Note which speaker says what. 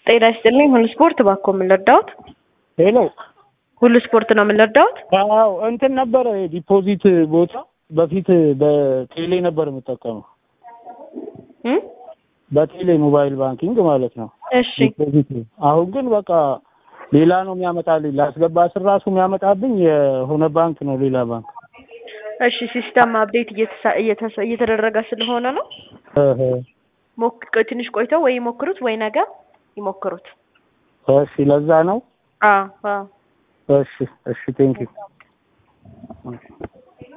Speaker 1: ጤና ይስጥልኝ። ሁሉ ስፖርት እባክዎ ምን ልርዳዎት?
Speaker 2: ሄሎ
Speaker 1: ሁሉ ስፖርት ነው ምን ልርዳዎት?
Speaker 2: አዎ እንትን ነበረ ዲፖዚት ቦታ በፊት በቴሌ ነበር የምጠቀመው
Speaker 1: እም?
Speaker 2: በቴሌ ሞባይል ባንኪንግ ማለት ነው።
Speaker 1: እሺ
Speaker 2: ዲፖዚት አሁን ግን በቃ ሌላ ነው የሚያመጣልኝ። ላስገባ ስር ራሱ የሚያመጣብኝ የሆነ ባንክ ነው ሌላ ባንክ።
Speaker 1: እሺ ሲስተም አፕዴት እየተሳ- እየተሰ- እየተደረገ ስለሆነ ነው።
Speaker 2: እህ፣
Speaker 1: ሞክ ትንሽ ቆይተው ወይ ይሞክሩት ወይ ነገ ይሞክሩት።
Speaker 2: እሺ ለዛ ነው።
Speaker 1: አዎ አዎ
Speaker 2: እሺ እሺ ቴንኪው